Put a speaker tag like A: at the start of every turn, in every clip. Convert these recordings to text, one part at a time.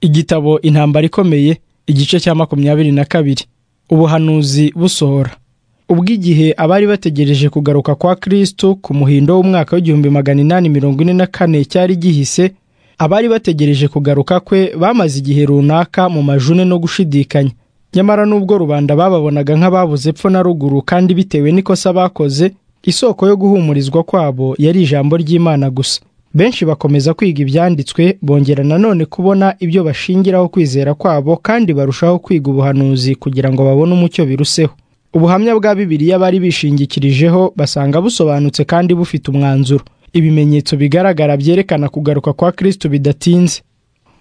A: igitabo intambara ikomeye igice cya makumyabiri na kabiri ubuhanuzi busohora ubw'igihe abari bategereje kugaruka kwa kristo ku muhindo w'umwaka w'igihumbi magana inani mirongo ine na kane cyari gihise abari bategereje kugaruka kwe bamaze igihe runaka mu majune no gushidikanya nyamara nubwo rubanda bababonaga nk'ababuze epfo na ruguru kandi bitewe n'ikosa bakoze isoko yo guhumurizwa kwabo yari ijambo ry'imana gusa benshi bakomeza kwiga ibyanditswe bongera nanone kubona ibyo bashingiraho kwizera kwabo kandi barushaho kwiga ubuhanuzi kugira ngo babone umucyo biruseho ubuhamya bwa bibiliya bari bishingikirijeho basanga busobanutse kandi bufite umwanzuro ibimenyetso bigaragara byerekana kugaruka kwa kristo bidatinze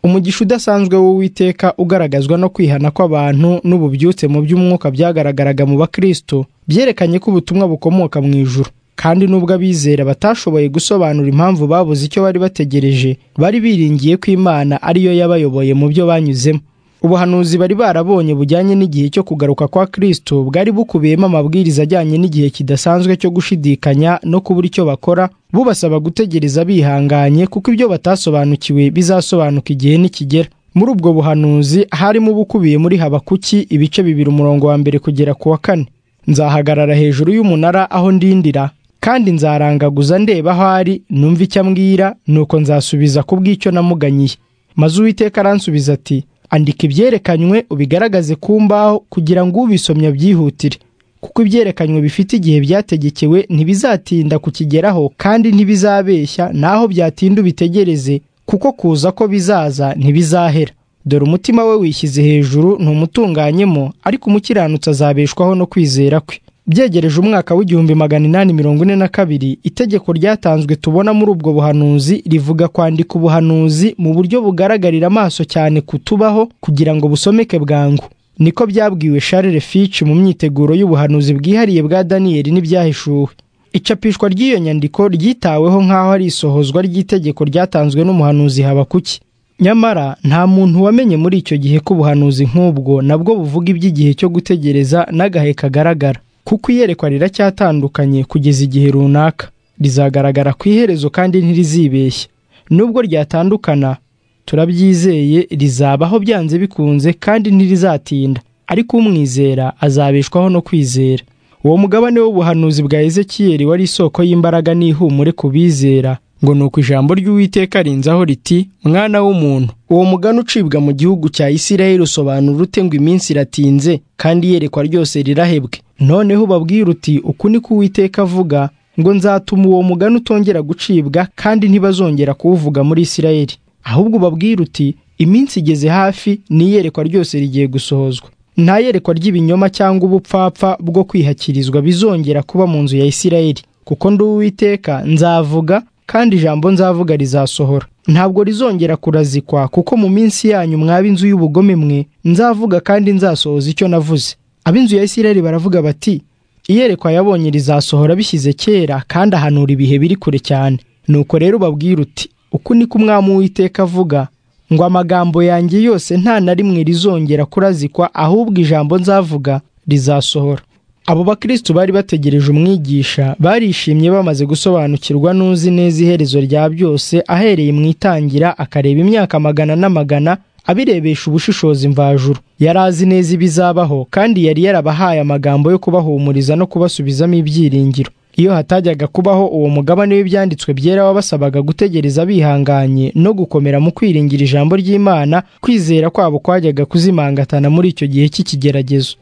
A: umugisha udasanzwe w'uwiteka ugaragazwa no kwihana kw'abantu n'ububyutse mu by'umwuka byagaragaraga mu bakristo byerekanye ko ubutumwa bukomoka mu ijuru kandi nubwo abizera batashoboye gusobanura impamvu babuze icyo bari bategereje bari biringiye ko imana ariyo yabayoboye mu byo banyuzemo ubuhanuzi bari barabonye bujyanye n'igihe cyo kugaruka kwa kristo bwari bukubiyemo amabwiriza ajyanye n'igihe kidasanzwe cyo gushidikanya no kubura icyo bakora bubasaba gutegereza bihanganye kuko ibyo batasobanukiwe bizasobanuka igihe nikigera muri ubwo buhanuzi harimo ubukubiye muri habakuki ibice bibiri umurongo wa mbere kugera ku wa kane nzahagarara hejuru y'umunara aho ndindira kandi nzarangaguza ndeba aho ari numva icyo ambwira nuko nzasubiza ku bw'icyo namuganyiye maze uwiteka aransubiza ati andika ibyerekanywe ubigaragaze ku mbaho kugira ngo ubisomye abyihutire kuko ibyerekanywe bifite igihe byategekewe ntibizatinda kukigeraho kandi ntibizabeshya naho byatinda ubitegereze kuko kuza ko bizaza ntibizahera dore umutima we wishyize hejuru ntumutunganyemo ariko umukiranutsi azabeshwaho no kwizera kwe byegereje umwaka w'igihumbi magana inani mirongo ine na kabiri itegeko ryatanzwe tubona muri ubwo buhanuzi rivuga kwandika ubuhanuzi mu buryo bugaragarira amaso cyane kutubaho kugira ngo busomeke bwangu niko byabwiwe Charles Fitch mu myiteguro y'ubuhanuzi bwihariye bwa daniyeli n'ibyahishuwe icapishwa ry'iyo nyandiko ryitaweho nk'aho ari isohozwa ry'itegeko ryatanzwe n'umuhanuzi habakuki nyamara nta muntu wamenye muri icyo gihe ko ubuhanuzi nk'ubwo nabwo buvuga iby'igihe cyo gutegereza n'agahe kagaragara kuko iyerekwa riracyatandukanye kugeza igihe runaka rizagaragara ku iherezo kandi ntirizibeshye nubwo ryatandukana turabyizeye rizabaho byanze bikunze kandi ntirizatinda ariko umwizera azabeshwaho no kwizera uwo mugabane w'ubuhanuzi bwa ezekiyeri wari isoko y'imbaraga n'ihumure ku bizera ngo ni uko ijambo ry'uwiteka rinzaho riti mwana w'umuntu uwo mugani ucibwa mu gihugu cya isirayeli usobanura ute ngo iminsi iratinze kandi iyerekwa ryose rirahebwe noneho ubabwira uti uku ni ko uwiteka avuga ngo nzatuma uwo mugani utongera gucibwa kandi ntibazongera kuwuvuga muri isirayeli ahubwo ubabwira uti iminsi igeze hafi n'iyerekwa ryose rigiye gusohozwa nta yerekwa ry'ibinyoma cyangwa ubupfapfa bwo kwihakirizwa bizongera kuba mu nzu ya isirayeli kuko ndi uwiteka nzavuga kandi ijambo nzavuga rizasohora ntabwo rizongera kurazikwa kuko mu minsi yanyu mwaba inzu y'ubugome mwe nzavuga kandi nzasohoza icyo navuze ab'inzu ya isirayeli baravuga bati iyerekwa yabonye rizasohora bishyize kera kandi ahanura ibihe biri kure cyane nuko rero ubabwira uti uku niko umwami w'iteka avuga ngo amagambo yanjye yose nta na rimwe rizongera kurazikwa ahubwo ijambo nzavuga rizasohora abo bakristu bari bategereje umwigisha barishimye bamaze gusobanukirwa n'uzi neza iherezo rya byose ahereye mu itangira akareba imyaka magana n'amagana abirebesha ubushishozi mvajuru yari azi neza ibizabaho kandi yari yarabahaye amagambo yo kubahumuriza no kubasubizamo ibyiringiro iyo hatajyaga kubaho uwo mugabane w'ibyanditswe byera wabasabaga gutegereza bihanganye no gukomera mu kwiringira ijambo ry'imana kwizera kwabo kwajyaga kuzimangatana muri icyo gihe cy'ikigeragezo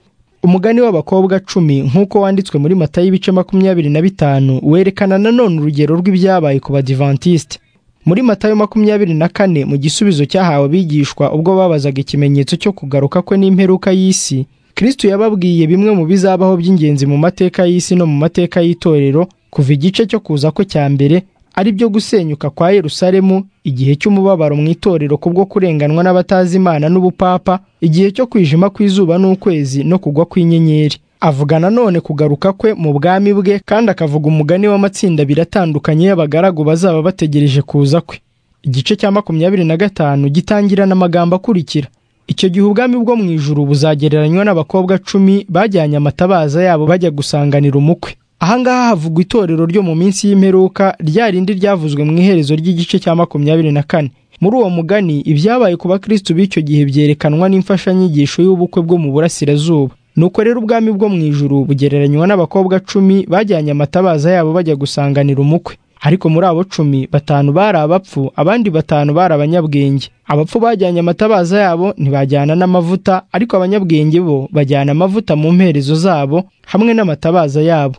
A: umugani w'abakobwa cumi nk'uko wanditswe muri mata y'ibice makumyabiri na bitanu werekana nanone urugero rw'ibyabaye ku badivantisite muri matayo makumyabiri na kane mu gisubizo cyahawe abigishwa ubwo babazaga ikimenyetso cyo kugaruka kwe n'imperuka y'isi kristo yababwiye bimwe mu bizabaho by'ingenzi mu mateka y'isi no mu mateka y'itorero kuva igice cyo kuza kwe cya mbere ari byo gusenyuka kwa yerusalemu igihe cy'umubabaro mu itorero kubwo kurenganwa n'abatazi imana n'ubupapa igihe cyo kwijima kw'izuba n'ukwezi no kugwa kw'inyenyeri avuga nanone kugaruka kwe mu bwami bwe kandi akavuga umugani w'amatsinda abiri atandukanye y'abagaragu bazaba bategereje kuza kwe igice cya makumyabiri na gatanu gitangirana amagambo akurikira icyo gihe ubwami bwo mu ijuru buzagereranywa n'abakobwa cumi bajyanye amatabaza yabo bajya gusanganira umukwe ahangaha havugwa itorero ryo mu minsi y'imperuka rya rindi ryavuzwe mu iherezo ry'igice cya makumyabiri na kane muri uwo mugani ibyabaye ku bakristo b'icyo gihe byerekanwa n'imfashanyigisho y'ubukwe bwo mu burasirazuba nuko rero ubwami bwo mu ijuru bugereranywa n'abakobwa cumi bajyanye amatabaza yabo bajya gusanganira umukwe ariko muri abo cumi batanu bari abapfu abandi batanu bari abanyabwenge abapfu bajyanye amatabaza yabo ntibajyana n'amavuta ariko abanyabwenge bo bajyana amavuta mu mperezo zabo hamwe n'amatabaza yabo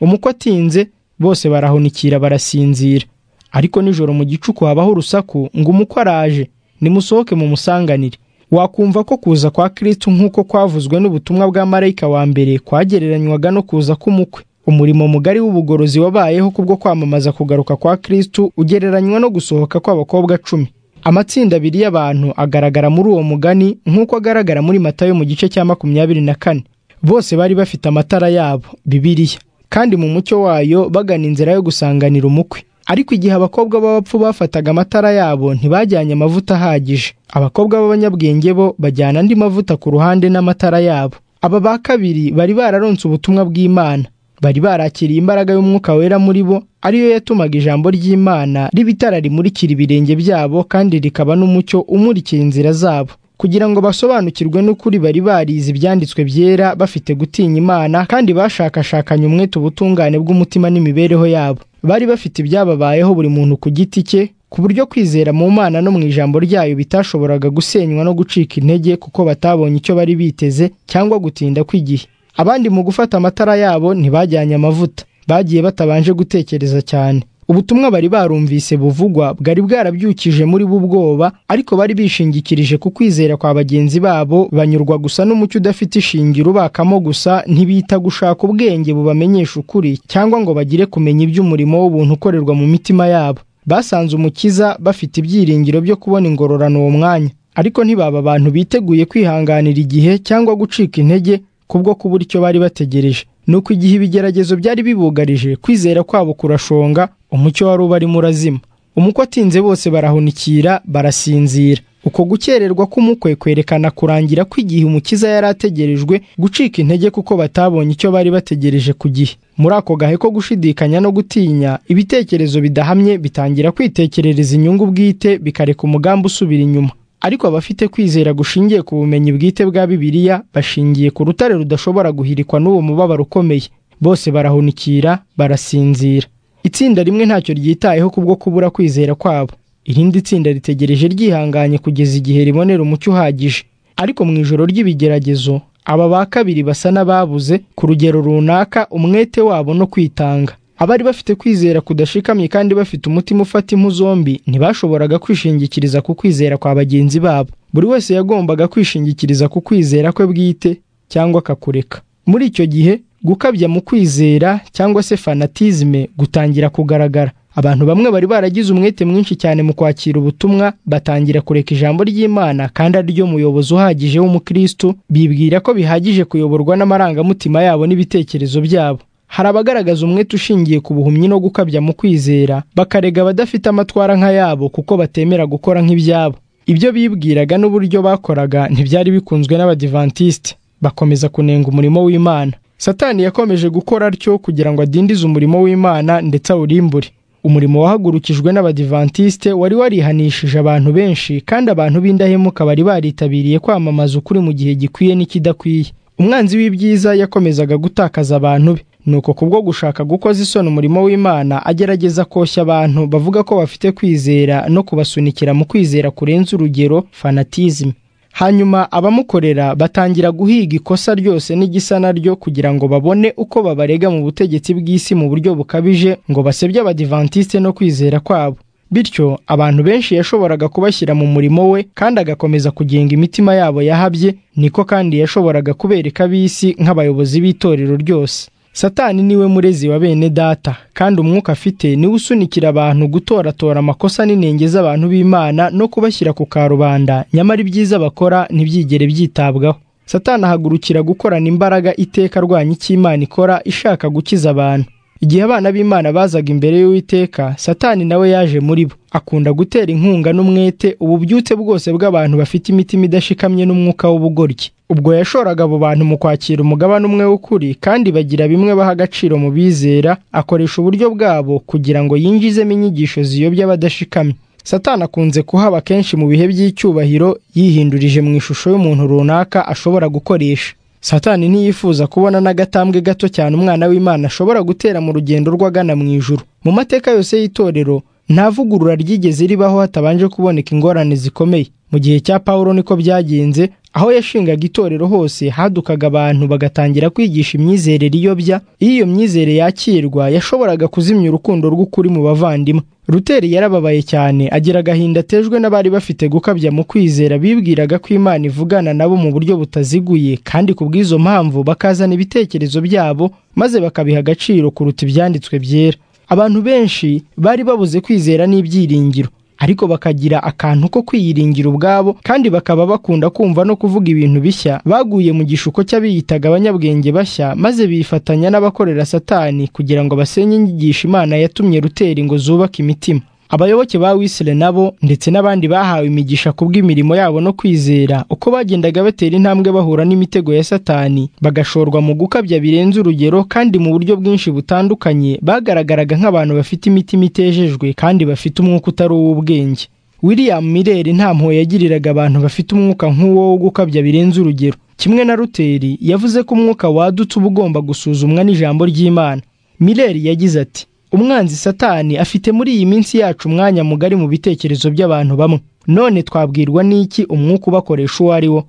A: umukwe atinze bose barahunikira barasinzira ariko nijoro mu gicuku habaho urusaku ngo umukwe araje nimusohoke mu musanganire wakumva ko kuza kwa Kristo nk'uko kwavuzwe n'ubutumwa bwa marayika wa mbere kwagereranywaga no kuza k'umukwe umurimo mugari w'ubugorozi wabayeho kubwo kwamamaza kugaruka kwa Kristo ugereranywa no gusohoka kw'abakobwa cumi amatsinda abiri y'abantu agaragara muri uwo mugani nk'uko agaragara muri matayo mu gice cya makumyabiri na kane bose bari bafite amatara yabo bibiriya kandi mu mucyo wayo bagana inzira yo gusanganira umukwe ariko igihe abakobwa b'abapfu bafataga amatara yabo ntibajyanye amavuta ahagije abakobwa b'abanyabwenge bo bajyana andi mavuta ku ruhande n'amatara yabo aba ba kabiri bari bararonse ubutumwa bw'imana bari barakiriye imbaraga y'umwuka wera muri bo ariyo yatumaga ijambo ry'imana riba itara rimurikira ibirenge byabo kandi rikaba n'umucyo umurikira inzira zabo kugira ngo basobanukirwe n'ukuri bari barize ibyanditswe byera bafite gutinya imana kandi bashakashakanye umwete ubutungane bw'umutima n'imibereho yabo bari bafite ibyababayeho buri muntu ku giti cye ku buryo kwizera mu mana no mu ijambo ryayo bitashoboraga gusenywa no gucika intege kuko batabonye icyo bari biteze cyangwa gutinda kw'igihe abandi mu gufata amatara yabo ntibajyanye amavuta bagiye batabanje gutekereza cyane ubutumwa bari barumvise buvugwa bwari bwarabyukije muri bo ubwoba ariko bari bishingikirije ku kwizera kwa bagenzi babo banyurwa gusa n'umucyo udafite ishingiro ubakamo gusa ntibita gushaka ubwenge bubamenyesha ukuri cyangwa ngo bagire kumenya iby'umurimo w'ubuntu ukorerwa mu mitima yabo basanze umukiza bafite ibyiringiro byo kubona ingororano uwo mwanya ariko ntibaba abantu biteguye kwihanganira igihe cyangwa gucika intege kubwo kubura icyo bari bategereje nuko igihe ibigeragezo byari bibugarije kwizera kwabo kurashonga umucyo wari ubarimo urazima umukwe atinze bose barahunikira barasinzira uko gukererwa k'umukwe kwerekana kurangira kw'igihe umukiza yari ategerejwe gucika intege kuko batabonye icyo bari bategereje ku gihe muri ako gahe ko gushidikanya no gutinya ibitekerezo bidahamye bitangira kwitekerereza inyungu bwite bikareka umugambi usubira inyuma ariko abafite kwizera gushingiye ku bumenyi bwite bwa bibiliya bashingiye ku rutare rudashobora guhirikwa n'uwo mubabaro ukomeye bose barahunikira barasinzira itsinda rimwe ntacyo ryitayeho kubwo kubura kwizera kwabo irindi tsinda ritegereje ryihanganye kugeza igihe ribonera umucyo uhagije ariko mu ijoro ry'ibigeragezo aba ba kabiri basa n'ababuze ku rugero runaka umwete wabo no kwitanga abari bafite kwizera kudashikamye kandi bafite umutima ufata impu zombi ntibashoboraga kwishingikiriza ku kwizera kwa bagenzi babo buri wese yagombaga kwishingikiriza ku kwizera kwe bwite cyangwa akakureka muri icyo gihe gukabya mu kwizera cyangwa se fanatizme gutangira kugaragara abantu bamwe bari baragize umwete mwinshi cyane mu kwakira ubutumwa batangira kureka ijambo ry'imana kandi ariryo muyobozi uhagije w'umukristo bibwira ko bihagije kuyoborwa n'amarangamutima yabo n'ibitekerezo byabo hari abagaragaza umwete ushingiye ku buhumyi no gukabya mu kwizera bakarega abadafite amatwara nk'ayabo kuko batemera gukora nk'ibyabo ibyo bibwiraga n'uburyo bakoraga ntibyari bikunzwe n'abadivantisite bakomeza kunenga umurimo w'imana satani yakomeje gukora atyo kugira ngo adindize umurimo w'imana ndetse awurimbure umurimo wahagurukijwe n'abadivantisite wari warihanishije abantu benshi kandi abantu b'indahemuka bari baritabiriye kwamamaza ukuri mu gihe gikwiye n'ikidakwiye umwanzi w'ibyiza yakomezaga gutakaza abantu be nuko kubwo gushaka gukoza isoni umurimo w'imana agerageza koshya abantu bavuga ko bafite kwizera no kubasunikira mu kwizera kurenza urugero fanatizme hanyuma abamukorera batangira guhiga ikosa ryose n'igisa naryo kugira ngo babone uko babarega mu butegetsi bw'isi mu buryo bukabije ngo basebye abadivantisite no kwizera kwabo bityo abantu benshi yashoboraga kubashyira mu murimo we kandi agakomeza kugenga imitima yabo yahabye niko kandi yashoboraga kubereka ab'isi nk'abayobozi b'itorero ryose satani niwe murezi wa bene data kandi umwuka afite niwe usunikira abantu gutoratora amakosa n'inenge z'abantu b'imana no kubashyira ku karubanda nyamara ibyiza bakora ntibyigere byitabwaho satani ahagurukira gukorana imbaraga iteka arwanya icyo imana ikora ishaka gukiza abantu igihe abana b'imana bazaga imbere y'uwiteka satani nawe yaje muri bo akunda gutera inkunga n'umwete ububyutse bwose bw'abantu bafite imitima idashikamye n'umwuka w'ubugoryi ubwo yashoraga abo bantu mu kwakira umugabane umwe w'ukuri kandi bagira bimwe baha agaciro mu bizera akoresha uburyo bwabo kugira ngo yinjizemo inyigisho ziyobya abadashikamye satani akunze kuhaba kenshi mu bihe by'icyubahiro yihindurije mu ishusho y'umuntu runaka ashobora gukoresha satani ntiyifuza kubona n'agatambwe gato cyane umwana w'imana ashobora gutera mu rugendo rw'agana mu ijuru mu mateka yose y'itorero nta vugurura ryigeze ribaho hatabanje kuboneka ingorane zikomeye mu gihe cya pawulo niko byagenze aho yashingaga itorero hose hadukaga abantu bagatangira kwigisha imyizerere iyobya iyo iyo myizere yakirwa yashoboraga kuzimya urukundo rw'ukuri mu bavandimwe ruteri yarababaye cyane agira agahinda atejwe n'abari bafite gukabya mu kwizera bibwiraga ko imana ivugana nabo mu buryo butaziguye kandi ku bw'izo mpamvu bakazana ibitekerezo byabo maze bakabiha agaciro kuruta ibyanditswe byera abantu benshi bari babuze kwizera n'ibyiringiro ariko bakagira akantu ko kwiyiringira ubwabo kandi bakaba bakunda kumva no kuvuga ibintu bishya baguye mu gishuko cy'abiyitaga abanyabwenge bashya maze bifatanya n'abakorera satani kugira ngo basenye inyigisho imana yatumye ruteri ngo zubake imitima abayoboke ba wisire nabo ndetse n'abandi bahawe imigisha kubw'imirimo yabo no kwizera uko bagendaga batera intambwe bahura n'imitego ya satani bagashorwa mu gukabya birenze urugero kandi mu buryo bwinshi butandukanye bagaragaraga nk'abantu bafite imitima itejejwe kandi bafite umwuka utari uw'ubwenge william mireri nta mpuhwe yagiriraga abantu bafite umwuka nk'uwo wo gukabya birenze urugero kimwe na ruteri yavuze ko umwuka wadutse uba ugomba gusuzumwa n'ijambo ry'imana mireri yagize ati umwanzi satani afite muri iyi minsi yacu umwanya mugari mu bitekerezo by'abantu bamwe none twabwirwa n'iki umwuka ubakoresha uwo ari wo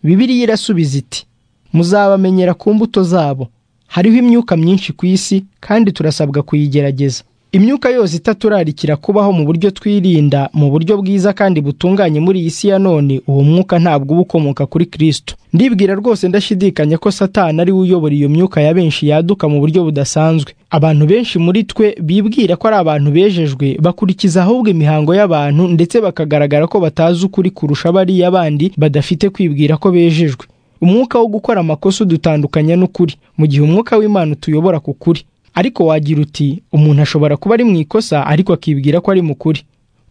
A: bibiriya irasubiza iti muzabamenyera ku mbuto zabo hariho imyuka myinshi ku isi kandi turasabwa kuyigerageza imyuka yose itaturarikira kubaho mu buryo twirinda mu buryo bwiza kandi butunganye muri iyi si ya none uwo mwuka ntabwo uba ukomoka kuri kirisito ndibwira rwose ndashidikanya ko satani ari we uyobora iyo myuka ya benshi yaduka mu buryo budasanzwe abantu benshi muri twe bibwira ko ari abantu bejejwe bakurikiza ahubwo imihango y'abantu ndetse bakagaragara ko batazi ukuri kurusha bariya bandi badafite kwibwira ko bejejwe umwuka wo gukora amakosa udutandukanya n'ukuri mu gihe umwuka w'imana utuyobora ku kuri ariko wagira uti umuntu ashobora kuba ari mu ikosa ariko akibwira ko ari mukuri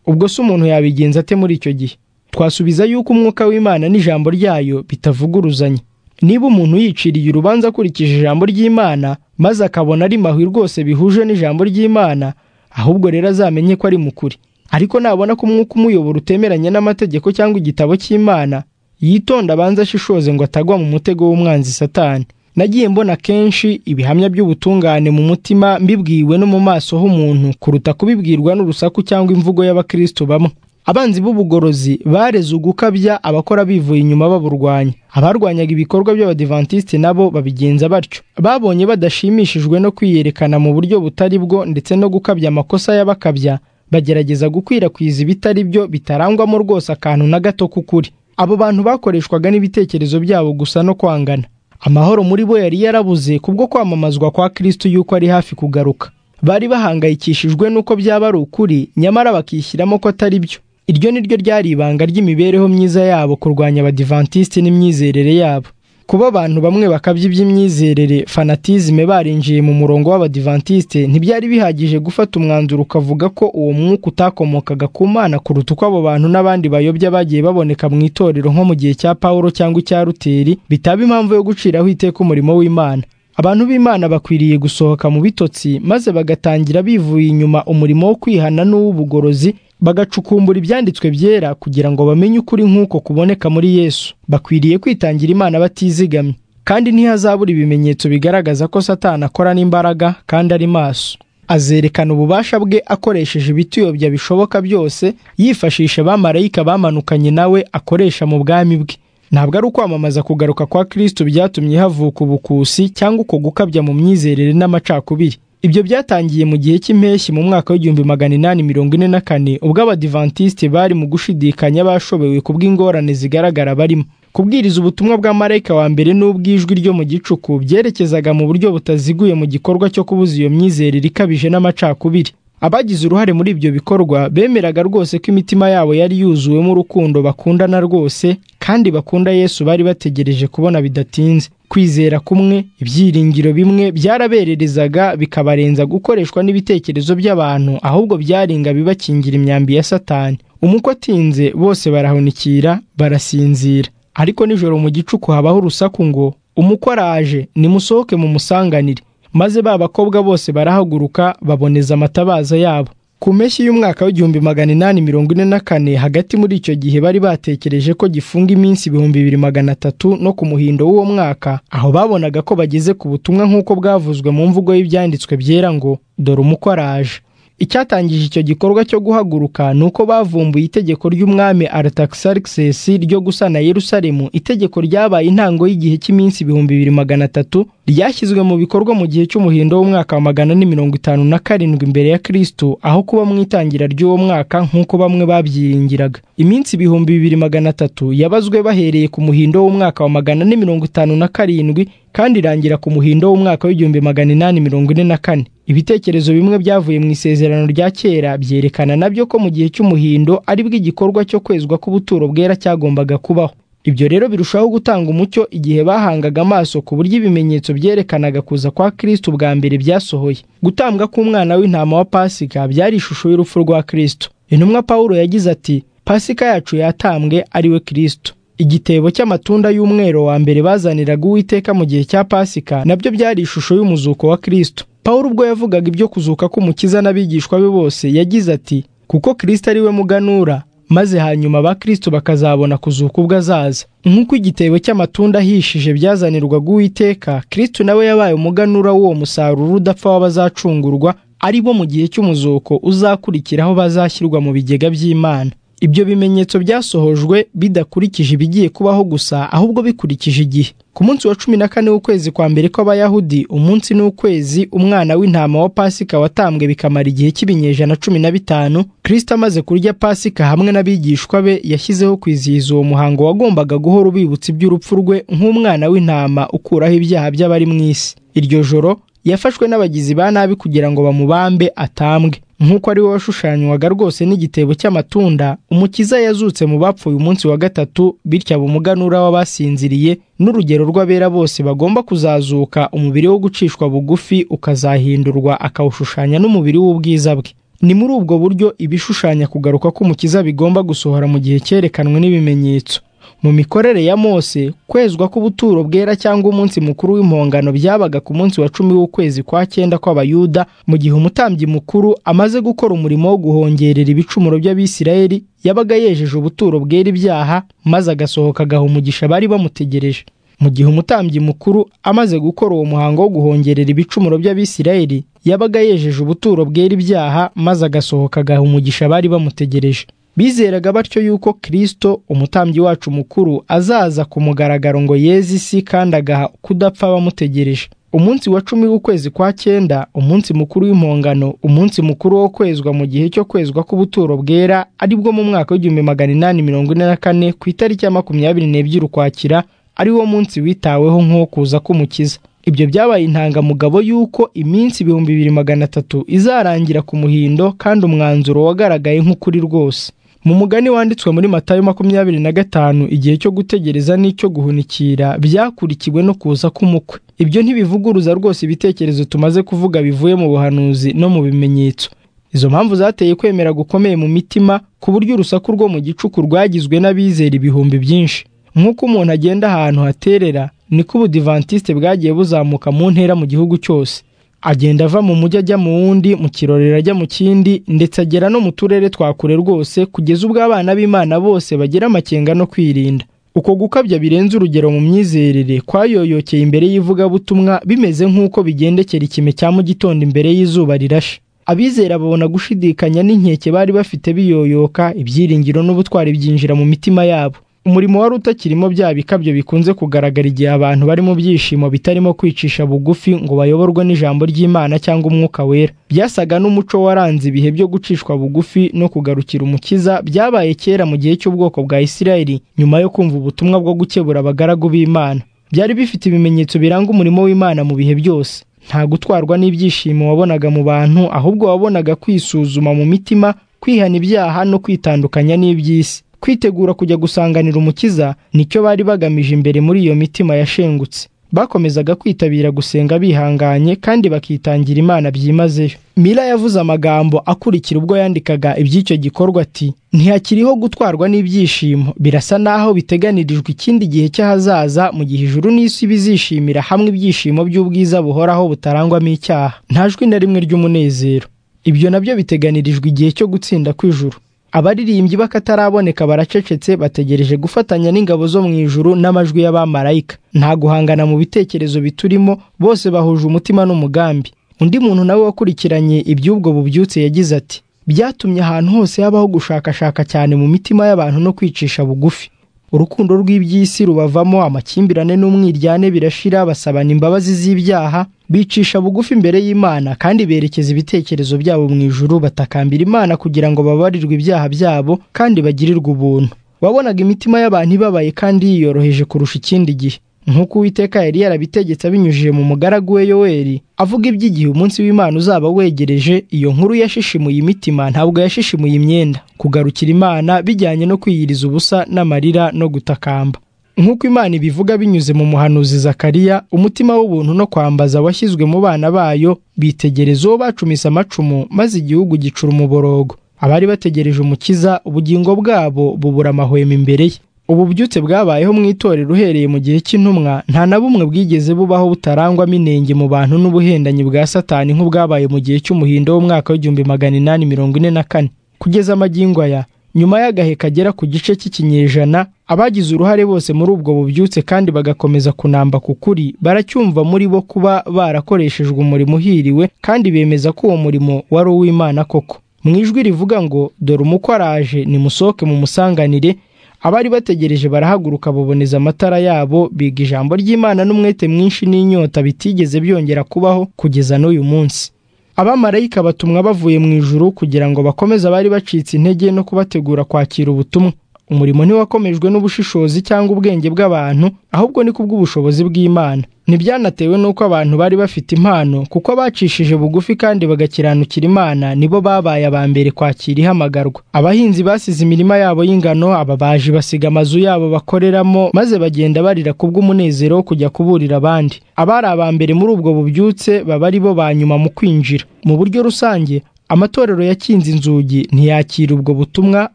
A: ubwo se umuntu yabigenza ate muri icyo gihe twasubiza yuko umwuka w'imana n'ijambo ryayo bitavuguruzanya niba umuntu yiciriye urubanza akurikije ijambo ry'imana maze akabona ari mahwi rwose bihuje n'ijambo ry'imana ahubwo rero azamenye ko ari mukuri ariko nabona ko umwuka umuyobora utemeranya n'amategeko cyangwa igitabo cy'imana yitonda abanza ashishoze ngo atagwa mu mutego w'umwanzi satani nagiye mbona kenshi ibihamya by'ubutungane mu mutima mbibwiwe no mu maso h'umuntu kuruta kubibwirwa n'urusaku cyangwa imvugo y'abakristo bamwe abanzi b'ubugorozi bareze ugukabya abakora bivuye inyuma baburwanya abarwanyaga ibikorwa by'abadivantisiti nabo babigenza batyo babonye badashimishijwe no kwiyerekana mu buryo butari bwo ndetse no gukabya amakosa y'abakabya bagerageza gukwirakwiza ibitari byo bitarangwamo rwose akantu na gato k'ukuri abo bantu bakoreshwaga n'ibitekerezo byabo gusa no kwangana amahoro muri bo yari yarabuze kubwo kwamamazwa kwa kristo yuko ari hafi kugaruka bari bahangayikishijwe n'uko byaba ari ukuri nyamara bakishyiramo ko atari byo iryo ni ryo ryari ibanga ry'imibereho myiza yabo kurwanya abadivantisite n'imyizerere yabo kuba abantu bamwe bakabya iby'imyizerere fanatizime barinjiye mu murongo w'abadivantisite ntibyari bihagije gufata umwanzuro ukavuga ko uwo mwuka utakomokaga ku mana kuruta uko abo bantu n'abandi bayobya bagiye baboneka mu itorero nko mu gihe cya pawulo cyangwa icya ruteri bitaba impamvu yo guciraho iteka umurimo w'imana abantu b'imana bakwiriye gusohoka mu bitotsi maze bagatangira bivuye inyuma umurimo wo kwihana n'uw'ubugorozi bagacukumbura ibyanditswe byera kugira ngo bamenye ukuri nk'uko kuboneka muri yesu bakwiriye kwitangira imana batizigamye kandi ntihazabura ibimenyetso bigaragaza ko satani akorana imbaraga kandi ari maso azerekana ububasha bwe akoresheje ibituyobya bishoboka byose yifashisha abamarayika bamanukanye nawe akoresha mu bwami bwe ntabwo ari ukwamamaza kugaruka kwa kirisito byatumye havuka ubukusi cyangwa uko gukabya mu myizerere n'amacakubiri ibyo byatangiye mu gihe cy'impeshyi mu mwaka w'igihumbi magana inani mirongo ine na kane ubwo abadivantisite bari mu gushidikanya bashobewe kubw'ingorane zigaragara barimo kubwiriza ubutumwa bwa marayika wa mbere n'ubw'ijwi ryo mu gicuku byerekezaga mu buryo butaziguye mu gikorwa cyo kubuza iyo myizerere ikabije n'amacakubiri abagize uruhare muri ibyo bikorwa bemeraga rwose ko imitima yabo yari yuzuwemo urukundo bakundana rwose kandi bakunda yesu bari bategereje kubona bidatinze kwizera kumwe ibyiringiro bimwe byarabererezaga bikabarenza gukoreshwa n'ibitekerezo by'abantu ahubwo byaringa bibakingira imyambi ya satani umukwe atinze bose barahunikira barasinzira ariko nijoro mu gicuku habaho urusaku ngo umukwe araje nimusohoke mumusanganire maze ba bakobwa bose barahaguruka baboneza amatabaza yabo ku mpeshyi y'umwaka w'igihumbi magana inani mirongo ine na kane hagati muri icyo gihe bari batekereje ko gifunga iminsi ibihumbi bibiri magana atatu no ku muhindo w'uwo mwaka aho babonaga ko bageze ku butumwa nk'uko bwavuzwe mu mvugo y'ibyanditswe byera ngo dore umukwe araje icyatangije icyo gikorwa cyo guhaguruka ni uko bavumbuye itegeko ry'umwami Artaxerxes ryo gusana Yerusalemu itegeko ryabaye intango y'igihe cy'iminsi ibihumbi bibiri magana atatu ryashyizwe mu bikorwa mu gihe cy'umuhindo w'umwaka wa magana ane mirongo itanu na karindwi imbere ya Kristo aho kuba mu itangira ry'uwo mwaka nk'uko bamwe babyiringiraga iminsi ibihumbi bibiri magana atatu yabazwe bahereye ku muhindo w'umwaka wa magana ane mirongo itanu na karindwi kandi irangira ku muhindo w'umwaka w'igihumbi magana inani mirongo ine na kane ibitekerezo bimwe byavuye mu isezerano rya kera byerekana nabyo ko mu gihe cy'umuhindo aribwo igikorwa cyo kwezwa k'ubuturo bwera cyagombaga kubaho ibyo rero birushaho gutanga umucyo igihe bahangaga amaso ku buryo ibimenyetso byerekanaga kuza kwa kristo bwa mbere byasohoye gutambwa k'umwana w'intama wa pasika byari ishusho y'urupfu rwa kristo intumwa pawulo yagize ati pasika yacu yatambwe ariwe kristo igitebo cy'amatunda y'umwero wa mbere bazaniraga uwiteka mu gihe cya pasika nabyo byari ishusho y'umuzuko wa kristo Pawulo ubwo yavugaga ibyo kuzuka k'umukiza n'abigishwa be bose yagize ati kuko kirisito ari we muganura maze hanyuma ba kirisito bakazabona kuzuka ubwo azaza nk'uko igitebo cy'amatunda ahishije byazanirwaga uwiteka kirisito nawe yabaye umuganura w'uwo musaruro udapfa w'abazacungurwa ari bo mu gihe cy'umuzuko uzakurikiraho bazashyirwa mu bigega by'imana ibyo bimenyetso byasohojwe bidakurikije ibigiye kubaho gusa ahubwo bikurikije igihe ku munsi wa cumi na kane w'ukwezi kwa mbere kw'abayahudi umunsi n'ukwezi umwana w'intama wa pasika watambwe bikamara igihe cy'ibinyejana cumi na bitanu kirisita amaze kurya pasika hamwe n'abigishwa be yashyizeho kwizihiza uwo muhango wagombaga guhora ubibutsa iby'urupfu rwe nk'umwana w'intama ukuraho ibyaha by'abari mu isi iryo joro yafashwe n'abagizi ba nabi kugira ngo bamubambe atambwe nk'uko ari we washushanywaga rwose n'igitebo cy'amatunda umukiza yazutse mu bapfuye umunsi wa gatatu bityo aba umuganura w'abasinziriye n'urugero rw'abera bose bagomba kuzazuka umubiri wo gucishwa bugufi ukazahindurwa akawushushanya n'umubiri w'ubwiza bwe ni muri ubwo buryo ibishushanya kugaruka k'umukiza bigomba gusohora mu gihe cyerekanwe n'ibimenyetso mu mikorere ya mose kwezwa k'ubuturo bwera cyangwa umunsi mukuru w'impongano byabaga ku munsi wa cumi w'ukwezi kwa cyenda kw'abayuda mu gihe umutambyi mukuru amaze gukora umurimo wo guhongerera ibicumuro by'abisirayeli yabaga yejeje ubuturo bwera ibyaha maze agasohoka agaha umugisha bari bamutegereje mu gihe umutambyi mukuru amaze gukora uwo muhango wo guhongerera ibicumuro by'abisirayeli yabaga yejeje ubuturo bwera ibyaha maze agasohoka agaha umugisha bari bamutegereje bizeraga batyo yuko kirisito umutambyi wacu mukuru azaza ku mugaragaro ngo yeze isi kandi agaha kudapfa abamutegereje umunsi wa cumi w'ukwezi kwa cyenda umunsi mukuru w'impongano umunsi mukuru wo kwezwa mu gihe cyo kwezwa k'ubuturo bwera aribwo mu mwaka w'igihumbi magana inani mirongo ine na kane ku itariki ya makumyabiri n'ebyiri ukwakira ari wo munsi witaweho nk'uwo kuza k'umukiza ibyo byabaye intangamugabo y'uko iminsi ibihumbi bibiri magana atatu izarangira ku muhindo kandi umwanzuro wagaragaye nk'ukuri rwose mu mugani wanditswe muri matayo makumyabiri na gatanu igihe cyo gutegereza n'icyo guhunikira byakurikiwe no kuza k'umukwe ibyo ntibivuguruza rwose ibitekerezo tumaze kuvuga bivuye mu buhanuzi no mu bimenyetso izo mpamvu zateye kwemera gukomeye mu mitima ku buryo urusaku rwo mu gicuku rwagizwe n'abizera ibihumbi byinshi nk'uko umuntu agenda ahantu haterera niko ubudivantisite bwagiye buzamuka mu ntera mu gihugu cyose agenda ava mu mujyi ajya mu wundi mu kirorero ajya mu kindi ndetse agera no mu turere twa kure rwose kugeza ubwo abana b'imana bose bagira amakenga no kwirinda uko gukabya birenze urugero mu myizerere kwayoyokeye imbere y'ivugabutumwa bimeze nk'uko bigendekera ikime cya mu gitondo imbere y'izuba rirashe abizera babona gushidikanya n'inkeke bari bafite biyoyoka ibyiringiro n'ubutwari byinjira mu mitima yabo umurimo wari utakirimo bya bikabyo bikunze kugaragara igihe abantu bari mu byishimo bitarimo kwicisha bugufi ngo bayoborwe n'ijambo ry'imana cyangwa umwuka wera byasaga n'umuco waranze ibihe byo gucishwa bugufi no kugarukira umukiza byabaye kera mu gihe cy'ubwoko bwa isirayeli nyuma yo kumva ubutumwa bwo gukebura abagaragu b'imana byari bifite ibimenyetso biranga umurimo w'imana mu bihe byose nta gutwarwa n'ibyishimo wabonaga mu bantu ahubwo wabonaga kwisuzuma mu mitima kwihana ibyaha no kwitandukanya n'iby'isi kwitegura kujya gusanganira umukiza nicyo bari bagamije imbere muri iyo mitima yashengutse bakomezaga kwitabira gusenga bihanganye kandi bakitangira imana byimazeyo mila yavuze amagambo akurikira ubwo yandikaga iby'icyo gikorwa ati ntihakiriho gutwarwa n'ibyishimo birasa n'aho biteganirijwe ikindi gihe cy'ahazaza mu gihe ijuru n'isi bizishimira hamwe ibyishimo by'ubwiza buhoraho butarangwamo icyaha nta jwi na rimwe ry'umunezero ibyo nabyo biteganirijwe igihe cyo gutsinda kw'ijuru abaririmbyi b'akataraboneka baracecetse bategereje gufatanya n'ingabo zo mu ijuru n'amajwi y'abamarayika nta guhangana mu bitekerezo biturimo bose bahuje umutima n'umugambi undi muntu nawe wakurikiranye iby'ubwo bubyutse yagize ati byatumye ahantu hose habaho gushakashaka cyane mu mitima y'abantu no kwicisha bugufi urukundo rw'iby'isi rubavamo amakimbirane n'umwiryane birashira basabana imbabazi z'ibyaha bicisha bugufi imbere y'imana kandi berekeza ibitekerezo byabo mu ijuru batakambira imana kugira ngo babarirwe ibyaha byabo kandi bagirirwe ubuntu wabonaga imitima y'abantu ibabaye kandi yiyoroheje kurusha ikindi gihe nk'uko uwiteka yari yarabitegetse abinyujije mu mugaragu we yoweri avuga iby'igihe umunsi w'imana uzaba wegereje iyo nkuru yashishimuye imitima ntabwo yashishimuye imyenda kugarukira imana bijyanye no kwiyiriza ubusa n'amarira no gutakamba nk'uko imana ibivuga binyuze mu muhanuzi zakariya umutima w'ubuntu no kwambaza washyizwe mu bana bayo bitegereza uwo bacumise amacumu maze igihugu gicura umuborogo abari bategereje umukiza ubugingo bwabo bubura amahwemo imbere ye ubu bubyutse bwabayeho mu itorero uhereye mu gihe cy'intumwa nta na bumwe bwigeze bubaho butarangwamo inenge mu bantu n'ubuhendanyi bwa satani nk'ubwabaye mu gihe cy'umuhindo w'umwaka w'igihumbi magana inani mirongo ine na kane kugeza amagingo aya nyuma y'agahe kagera ku gice cy'ikinyejana abagize uruhare bose muri ubwo bubyutse kandi bagakomeza kunamba ku kuri baracyumva muri bo kuba barakoreshejwe umurimo uhiriwe kandi bemeza ko uwo murimo wari uw'imana koko mu ijwi rivuga ngo dore umukwe araje nimusohoke mumusanganire abari bategereje barahaguruka baboneza amatara yabo biga ijambo ry'imana n'umwete mwinshi n'inyota bitigeze byongera kubaho kugeza n'uyu munsi abamarayika batumwa bavuye mu ijuru kugira ngo bakomeze abari bacitse intege no kubategura kwakira ubutumwa umurimo ntiwakomejwe n'ubushishozi cyangwa ubwenge bw'abantu ahubwo ni kubw'ubushobozi bw'imana ntibyanatewe n'uko abantu bari bafite impano kuko abacishije bugufi kandi bagakiranukira imana nibo babaye aba mbere kwakira ihamagarwa abahinzi basize imirima yabo y'ingano ababaji basiga amazu yabo bakoreramo maze bagenda barira kubw'umunezero wo kujya kuburira abandi abari aba mbere muri ubwo bubyutse baba ari bo ba nyuma mu kwinjira mu buryo rusange amatorero yakinze inzugi ntiyakira ubwo butumwa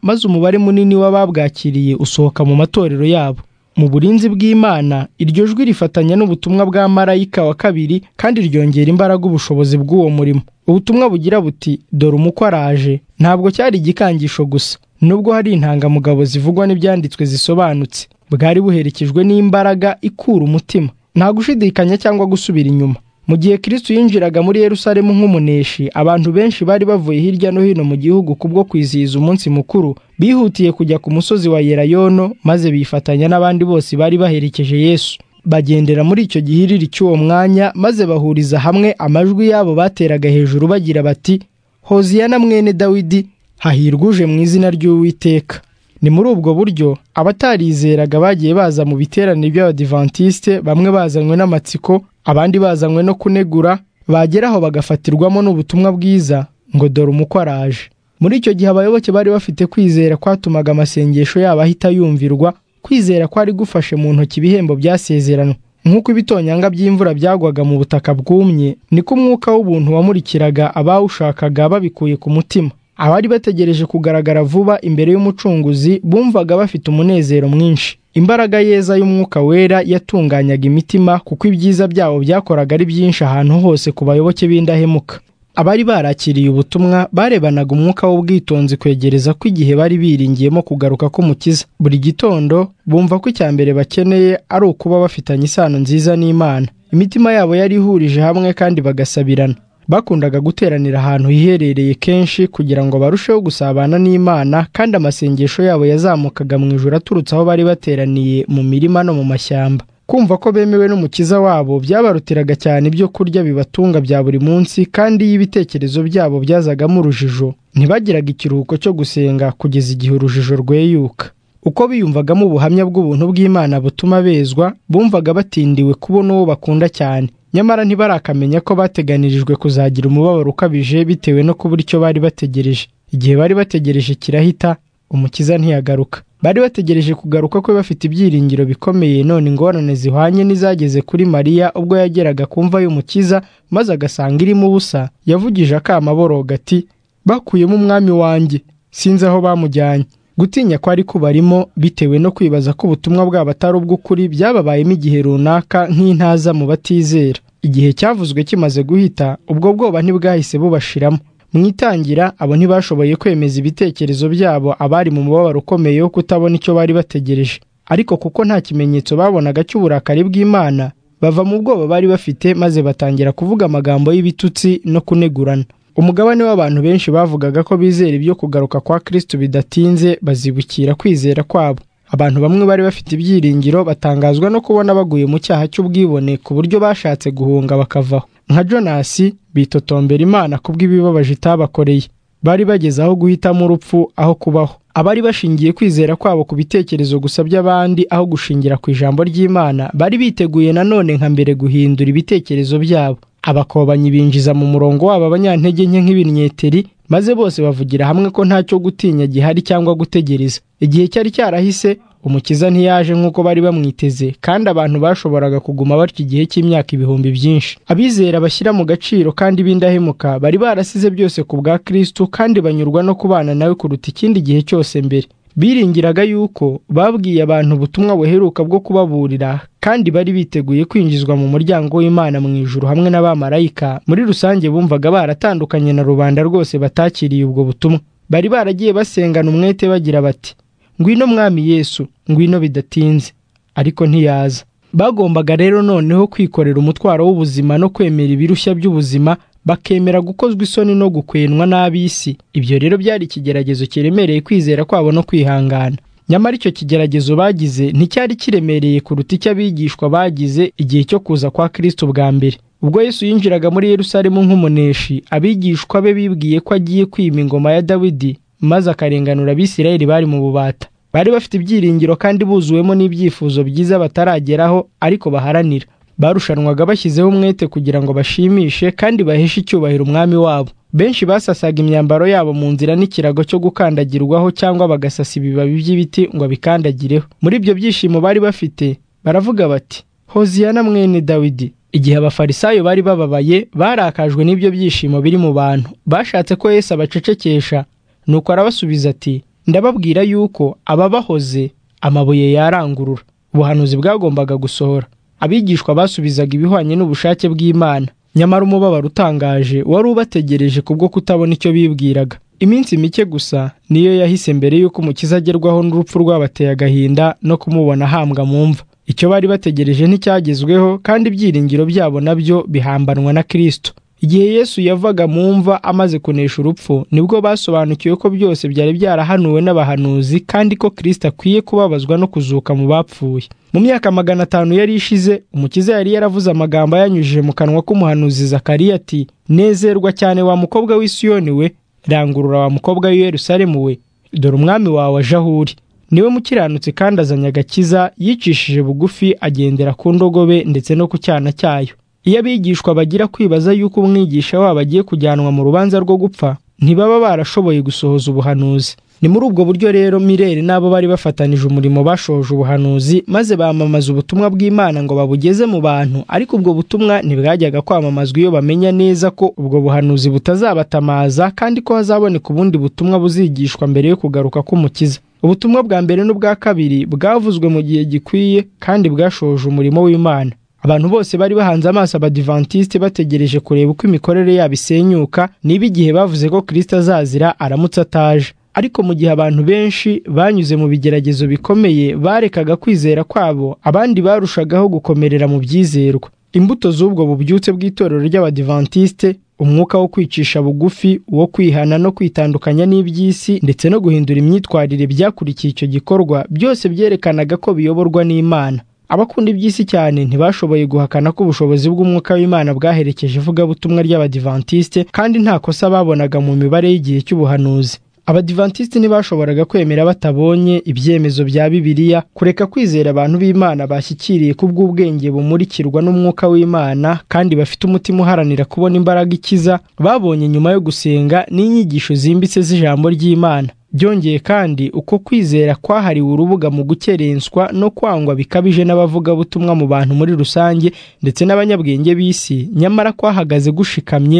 A: maze umubare munini w'ababwakiriye usohoka mu matorero yabo mu burinzi bw'imana iryo jwi rifatanya n'ubutumwa bwa marayika wa kabiri kandi ryongera imbaraga ubushobozi bw'uwo murimo ubutumwa bugira buti dore umukwe araje ntabwo cyari igikangisho gusa nubwo hari intangamugabo zivugwa n'ibyanditswe zisobanutse bwari buherekejwe n'imbaraga ikura umutima nta gushidikanya cyangwa gusubira inyuma mu gihe kirisitu yinjiraga muri Yerusalemu nk'umuneshi abantu benshi bari bavuye hirya no hino mu gihugu kubwo kwizihiza umunsi mukuru bihutiye kujya ku musozi wa yerayono maze bifatanya n'abandi bose bari baherekeje yesu bagendera muri icyo gihiriri cy'uwo mwanya maze bahuriza hamwe amajwi yabo bateraga hejuru bagira bati hoziyana mwene dawidi hahirwa uje mu izina ry'uwiteka ni muri ubwo buryo abatarizeraga bagiye baza mu biterane by'abadivantisite bamwe bazanywe n'amatsiko abandi bazanywe no kunegura bageraho bagafatirwamo n'ubutumwa bwiza ngo dore umukwe araje muri icyo gihe abayoboke bari bafite kwizera kwatumaga amasengesho yabo ahita yumvirwa kwizera kwari gufashe mu ntoki ibihembo byasezeranwe nk'uko ibitonyanga by'imvura byagwaga mu butaka bwumye niko umwuka w'ubuntu wamurikiraga abawushakaga babikuye ku mutima abari bategereje kugaragara vuba imbere y'umucunguzi bumvaga bafite umunezero mwinshi imbaraga yeza y'umwuka wera yatunganyaga imitima kuko ibyiza byabo byakoraga ari byinshi ahantu hose ku bayoboke b'indahemuka abari barakiriye ubutumwa barebanaga umwuka w'ubwitonzi kwegereza ko igihe bari biringiyemo kugaruka k'umukiza buri gitondo bumva ko icya mbere bakeneye ari ukuba bafitanye isano nziza n'imana imitima yabo yari ihurije hamwe kandi bagasabirana bakundaga guteranira ahantu hiherereye kenshi kugira ngo barusheho gusabana n'imana kandi amasengesho yabo yazamukaga mu ijoro aturutse aho bari bateraniye mu mirima no mu mashyamba kumva ko bemewe n'umukiza wabo byabarutiraga cyane ibyo kurya bibatunga bya buri munsi kandi iyo ibitekerezo byabo byazagamo urujijo ntibagiraga ikiruhuko cyo gusenga kugeza igihe urujijo rweyuka uko biyumvagamo ubuhamya bw'ubuntu bw'imana butuma bezwa bumvaga batindiwe kubona uwo bakunda cyane nyamara ntibarakamenya ko bateganirijwe kuzagira umubabaro ukabije bitewe no kubura icyo bari bategereje igihe bari bategereje kirahita umukiza ntiyagaruka bari bategereje kugaruka kwe bafite ibyiringiro bikomeye none ingorane zihwanye n'izageze kuri mariya ubwo yageraga ku mva y'umukiza maze agasanga irimo ubusa yavugije akama boroga ati bakuyemo umwami wanjye sinzi aho bamujyanye gutinya kwari kubarimo bitewe no kwibaza ko ubutumwa bwabo atari ubw'ukuri byababayemo igihe runaka nk'intaza mu batizera igihe cyavuzwe kimaze guhita ubwo bwoba ntibwahise bubashiramo mu itangira abo ntibashoboye kwemeza ibitekerezo byabo abari mu mubabaro ukomeye wo kutabona icyo bari bategereje ariko kuko nta kimenyetso babonaga cy'uburakari bw'imana bava mu bwoba bari bafite maze batangira kuvuga amagambo y'ibitutsi no kunegurana umugabane w'abantu benshi bavugaga ko bizera ibyo kugaruka kwa kristo bidatinze bazibukira kwizera kwabo abantu bamwe bari bafite ibyiringiro batangazwa no kubona baguye mu cyaha cy'ubwibone ku buryo bashatse guhunga bakavaho nka jonasi bitotombera imana kubw'ibibabaje itabakoreye bari bageze aho guhitamo urupfu aho kubaho abari bashingiye kwizera kwabo ku bitekerezo gusa by'abandi aho gushingira ku ijambo ry'imana bari biteguye nanone nka mbere guhindura ibitekerezo byabo abakobanyi binjiza mu murongo wabo abanyantege nke nk'ibinyeteri maze bose bavugira hamwe ko ntacyo gutinya gihari cyangwa gutegereza igihe cyari cyarahise umukiza ntiyaje nk'uko bari bamwiteze kandi abantu bashoboraga kuguma batyo igihe cy'imyaka ibihumbi byinshi abizera bashyira mu gaciro kandi b'indahemuka bari barasize byose ku bwa kristo kandi banyurwa no kubana nawe kuruta ikindi gihe cyose mbere biringiraga yuko babwiye abantu ubutumwa buheruka bwo kubaburira kandi bari biteguye kwinjizwa mu muryango w'imana mu ijuru hamwe n'abamarayika muri rusange bumvaga baratandukanye na rubanda rwose batakiriye ubwo butumwa bari baragiye basengana umwete bagira bati ngwino mwami yesu ngwino bidatinze ariko ntiyaza bagombaga rero noneho kwikorera umutwaro w'ubuzima no kwemera ibirushya by'ubuzima bakemera gukozwa isoni no gukwenwa n'ab'isi ibyo rero byari ikigeragezo kiremereye kwizera kwabo no kwihangana nyamara icyo kigeragezo bagize nticyari kiremereye kuruta icyo abigishwa bagize igihe cyo kuza kwa kristo bwa mbere ubwo yesu yinjiraga muri yerusalemu nk'umuneshi abigishwa be bibwiye ko agiye kwima ingoma ya dawidi maze akarenganura abisirayeli bari mu bubata bari bafite ibyiringiro kandi buzuwemo n'ibyifuzo byiza batarageraho ariko baharanira barushanwaga bashyizeho umwete kugira ngo bashimishe kandi baheshe icyubahiro umwami wabo benshi basasaga imyambaro yabo mu nzira n'ikirago cyo gukandagirwaho cyangwa bagasasa ibibabi by'ibiti ngo abikandagireho muri ibyo byishimo bari bafite baravuga bati hoziyana mwene dawidi igihe abafarisayo bari bababaye barakajwe n'ibyo byishimo biri mu bantu bashatse ko yesu abacecekesha nuko arabasubiza ati ndababwira yuko ababahoze amabuye yarangurura ubuhanuzi bwagombaga gusohora abigishwa basubizaga ibihwanye n'ubushake bw'imana nyamara umubabaro utangaje wari ubategereje kubwo kutabona icyo bibwiraga iminsi mike gusa niyo yahise mbere y'uko umukiza agerwaho n'urupfu rwabateye agahinda no kumubona ahambwa mu mva icyo bari bategereje nticyagezweho kandi ibyiringiro byabo nabyo bihambanwa na kirisito igihe yesu yavaga mu mva amaze kunesha urupfu nibwo basobanukiwe ko byose byari byarahanuwe n'abahanuzi kandi ko kirisita akwiye kubabazwa no kuzuka mu bapfuye mu myaka magana atanu yari ishize umukiza yari yaravuze amagambo ayanyujije mu kanwa k'umuhanuzi zakariya ati nezerwa cyane wa mukobwa w'isiyoni we rangurura wa mukobwa w'iyerusalemu we dore umwami wawe aje aho uri niwe mukiranutse kandi azanye agakiza yicishije bugufi agendera ku ndogobe ndetse no ku cyana cyayo iyo abigishwa bagira kwibaza yuko umwigisha wabo agiye kujyanwa mu rubanza rwo gupfa ntibaba barashoboye gusohoza ubuhanuzi ni muri ubwo buryo rero mirere n'abo bari bafatanije umurimo bashoje ubuhanuzi maze bamamaza ubutumwa bw'imana ngo babugeze mu bantu ariko ubwo butumwa ntibwajyaga kwamamazwa iyo bamenya neza ko ubwo buhanuzi butazabatamaza kandi ko hazaboneka ubundi butumwa buzigishwa mbere yo kugaruka k'umukiza ubutumwa bwa mbere n'ubwa kabiri bwavuzwe mu gihe gikwiye kandi bwashoje umurimo w'imana abantu bose bari bahanze amaso abadivantisite bategereje kureba uko imikorere yabo isenyuka niba igihe bavuze ko kirisita azazira aramutse ataje ariko mu gihe abantu benshi banyuze mu bigeragezo bikomeye barekaga kwizera kwabo abandi barushagaho gukomerera mu byizerwa imbuto z'ubwo bubyutse bw'itorero ry'abadivantisite umwuka wo kwicisha bugufi wo kwihana no kwitandukanya n'iby'isi ndetse no guhindura imyitwarire byakurikiye icyo gikorwa byose byerekanaga ko biyoborwa n'imana abakunda iby'isi cyane ntibashoboye guhakana ko ubushobozi bw'umwuka w'imana bwaherekeje ivugabutumwa ry'abadivantisite kandi nta kosa babonaga mu mibare y'igihe cy'ubuhanuzi abadivantisite ntibashoboraga kwemera batabonye ibyemezo bya bibiliya kureka kwizera abantu b'imana bashyikiriye ku bw'ubwenge bumurikirwa n'umwuka w'imana kandi bafite umutima uharanira kubona imbaraga ikiza babonye nyuma yo gusenga n'inyigisho zimbitse z'ijambo ry'imana byongeye kandi uko kwizera kwahariwe urubuga mu gukerenswa no kwangwa bikabije n'abavugabutumwa mu bantu muri rusange ndetse n'abanyabwenge b'isi nyamara kwahagaze gushikamye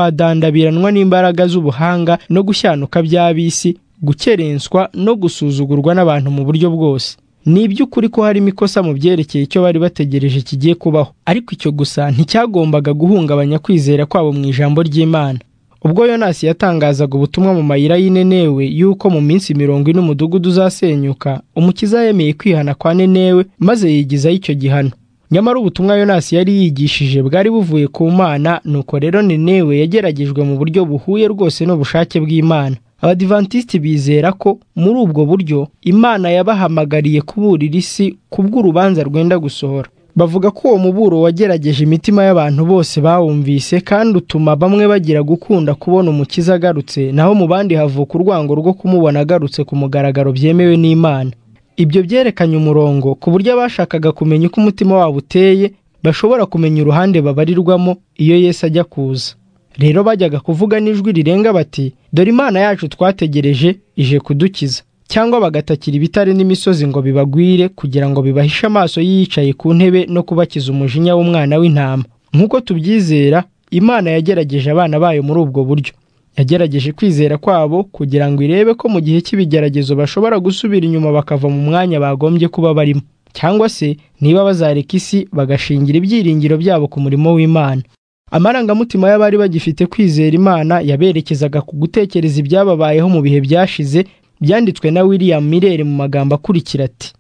A: ntikwadandabiranwa n'imbaraga z'ubuhanga no gushyanuka by'ab'isi gukerenswa no gusuzugurwa n'abantu mu buryo bwose ni iby'ukuri ko harimo ikosa mu byerekeye icyo bari bategereje kigiye kubaho ariko icyo gusa nticyagombaga guhungabanya kwizera kwabo mu ijambo ry'imana ubwo yonasi yatangazaga ubutumwa mu mayira y'inenewe yuko mu minsi mirongo ine umudugudu uzasenyuka umukiza yemeye kwihana kwa nenewe maze yigizaho icyo gihano nyamara ubutumwa yonasi yari yigishije bwari buvuye ku mana nuko rero nenewe yageragejwe mu buryo buhuye rwose n'ubushake bw'imana abadivantisiti bizera ko muri ubwo buryo imana yabahamagariye kuburira isi kubw'urubanza rwenda gusohora bavuga ko uwo muburo wagerageje imitima y'abantu bose bawumvise kandi utuma bamwe bagira gukunda kubona umukiza agarutse naho mu bandi havuka urwango rwo kumubona agarutse ku mugaragaro byemewe n'imana ibyo byerekanye umurongo ku buryo abashakaga kumenya uko umutima wabo uteye bashobora kumenya uruhande babarirwamo iyo Yesu ajya kuza rero bajyaga kuvuga n'ijwi rirenga bati dore imana yacu twategereje ije kudukiza cyangwa bagatakira ibitare n'imisozi ngo bibagwire kugira ngo bibahishe amaso yicaye ku ntebe no kubakiza umujinya w'umwana w'intama nk'uko tubyizera imana yagerageje abana bayo muri ubwo buryo yagerageje kwizera kwabo kugira ngo irebe ko mu gihe cy'ibigeragezo bashobora gusubira inyuma bakava mu mwanya bagombye kuba barimo cyangwa se niba bazareka isi bagashingira ibyiringiro byabo ku murimo w'imana amarangamutima y'abari bagifite kwizera imana yaberekezaga ku gutekereza ibyababayeho mu bihe byashize byanditswe na william mirere mu magambo akurikira ati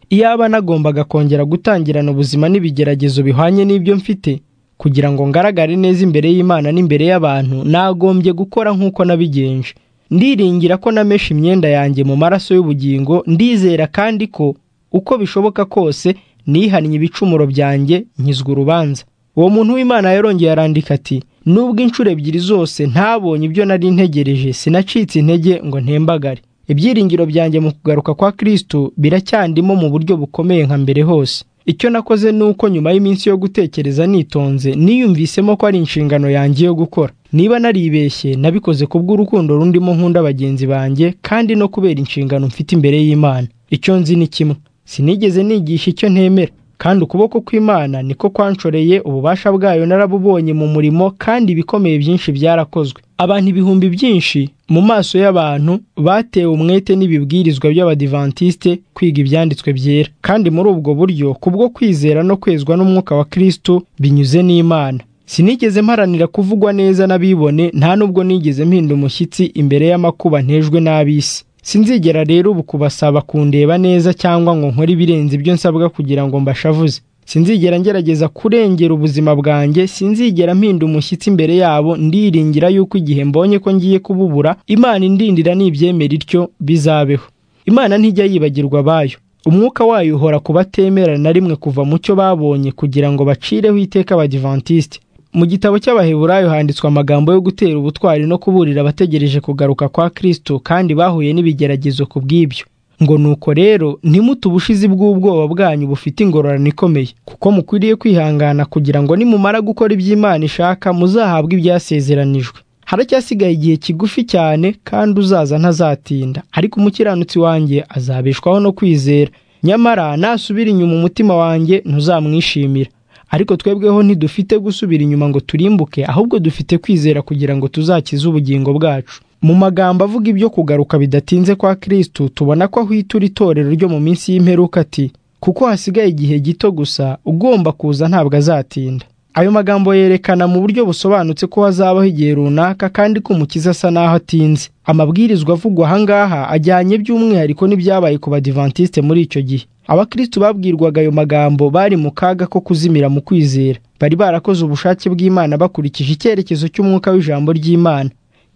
A: iyaba nagombaga kongera gutangirana ubuzima n'ibigeragezo bihwanye n'ibyo mfite kugira ngo ngaragare neza imbere y'imana n'imbere y'abantu nagombye gukora nk'uko nabigenje ndiringira ko namesha imyenda yanjye mu maraso y'ubugingo ndizera kandi ko uko bishoboka kose nihannye ibicumuro byanjye nkizwa urubanza uwo muntu w'imana yarongeye arandika ati nubwo inshuro ebyiri zose ntabonye ibyo nari ntegereje sinacitse intege ngo ntembagare ibyiringiro byanjye mu kugaruka kwa Kristo biracyandimo mu buryo bukomeye nka mbere hose icyo nakoze ni uko nyuma y'iminsi yo gutekereza nitonze niyumvisemo ko ari inshingano yanjye yo gukora niba naribeshye nabikoze kubw'urukundo rundimo nkunda bagenzi banjye kandi no kubera inshingano mfite imbere y'imana icyo nzi ni kimwe sinigeze nigisha icyo ntemera kandi ukuboko kw'imana niko kwanshoreye ububasha bwayo narabubonye mu murimo kandi ibikomeye byinshi byarakozwe abantu ibihumbi byinshi mu maso y'abantu batewe umwete n'ibibwirizwa by'abadivantisite kwiga ibyanditswe byera kandi muri ubwo buryo kubwo kwizera no kwezwa n'umwuka wa Kristo binyuze n'Imana sinigeze mparanira kuvugwa neza n'abibone nta nubwo nigeze mpinda umushyitsi imbere y'amakuba ntejwe n'ab'isi sinzigera rero ubu kubasaba kundeba neza cyangwa ngo nkore ibirenze ibyo nsabwa kugira ngo mbashavuze sinzigera ngerageza kurengera ubuzima bwanjye sinzigera mpinda umushyitsi imbere yabo ndiringira yuko igihe mbonye ko ngiye kububura imana indindira nibyemera ityo bizabeho imana ntijya yibagirwa abayo umwuka wayo uhora kubatemera na rimwe kuva mu cyo babonye kugira ngo bacireho iteka abadivantisite mu gitabo cy'abaheburayo handitswe amagambo yo gutera ubutwari no kuburira abategereje kugaruka kwa Kristo kandi bahuye n'ibigeragezo ku bw'ibyo ngo nuko rero ntimute ubushizi bw'ubwoba bwanyu bufite ingororano ikomeye kuko mukwiriye kwihangana kugira ngo nimumara gukora iby'imana ishaka muzahabwe ibyasezeranijwe haracyasigaye igihe kigufi cyane kandi uzaza ntazatinda ariko umukiranutsi wanjye azabeshwaho no kwizera nyamara nasubira inyuma umutima wanjye ntuzamwishimira ariko twebweho ntidufite gusubira inyuma ngo turimbuke ahubwo dufite kwizera kugira ngo tuzakize ubugingo bwacu mu magambo avuga ibyo kugaruka bidatinze kwa Kristo tubona ko ahwitura itorero ryo mu minsi y'imperuka ati kuko hasigaye igihe gito gusa ugomba kuza ntabwo azatinda ayo magambo yerekana mu buryo busobanutse ko hazabaho igihe runaka kandi ko umukiza asa n'aho atinze amabwirizwa avugwa aha ngaha ajyanye by'umwihariko n'ibyabaye ku badivantisite muri icyo gihe abakristo babwirwaga ayo magambo bari mu kaga ko kuzimira mu kwizera bari barakoze ubushake bw'imana bakurikije icyerekezo cy'umwuka w'ijambo ry'imana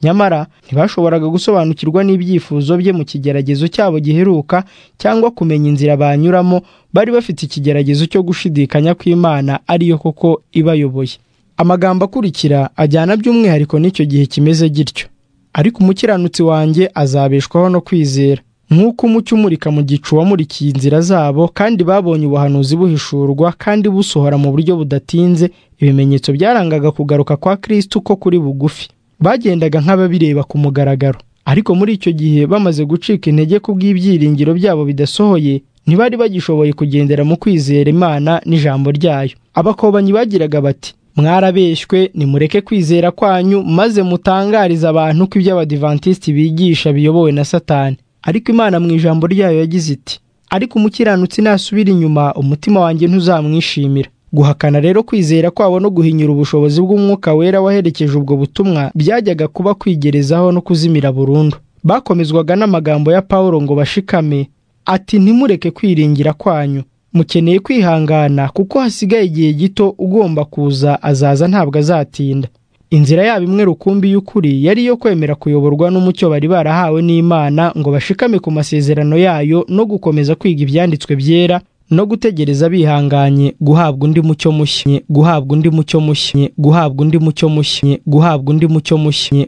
A: nyamara ntibashoboraga gusobanukirwa n'ibyifuzo bye mu kigeragezo cyabo giheruka cyangwa kumenya inzira banyuramo bari bafite ikigeragezo cyo gushidikanya kw'imana ariyo koko ibayoboye amagambo akurikira ajyana by'umwihariko n'icyo gihe kimeze gityo ariko umukiranutsi wanjye azabeshwaho no kwizera nk'uko umucyo umurika mu gicu wamurikiye inzira zabo kandi babonye ubuhanuzi buhishurwa kandi busohora mu buryo budatinze ibimenyetso byarangaga kugaruka kwa Kristo ko kuri bugufi bagendaga nk'ababireba ku mugaragaro ariko muri icyo gihe bamaze gucika intege ku bw'ibyiringiro byabo bidasohoye ntibari bagishoboye kugendera mu kwizera imana n'ijambo ryayo abakobanyi bagiraga bati mwarabeshywe nimureke kwizera kwanyu maze mutangarize abantu ko iby'abadivantisiti bigisha biyobowe na satani ariko imana mu ijambo ryayo yagize iti ariko umukiranutsi nasubira inyuma umutima wanjye ntuzamwishimira guhakana rero kwizera kwabo no guhinyura ubushobozi bw'umwuka wera waherekeje ubwo butumwa byajyaga kuba kwigerezaho no kuzimira burundu bakomezwaga n'amagambo ya pawulo ngo bashikame ati ntimureke kwiringira kwanyu mukeneye kwihangana kuko hasigaye igihe gito ugomba kuza azaza ntabwo azatinda inzira yabo imwe rukumbi y'ukuri yari iyo kwemera kuyoborwa n'umucyo bari barahawe n'imana ngo bashikame ku masezerano yayo no gukomeza kwiga ibyanditswe byera no gutegereza bihanganye guhabwa undi mucyo mushya guhabwa undi mucyo mushya guhabwa undi mucyo mushya guhabwa undi mucyo mushya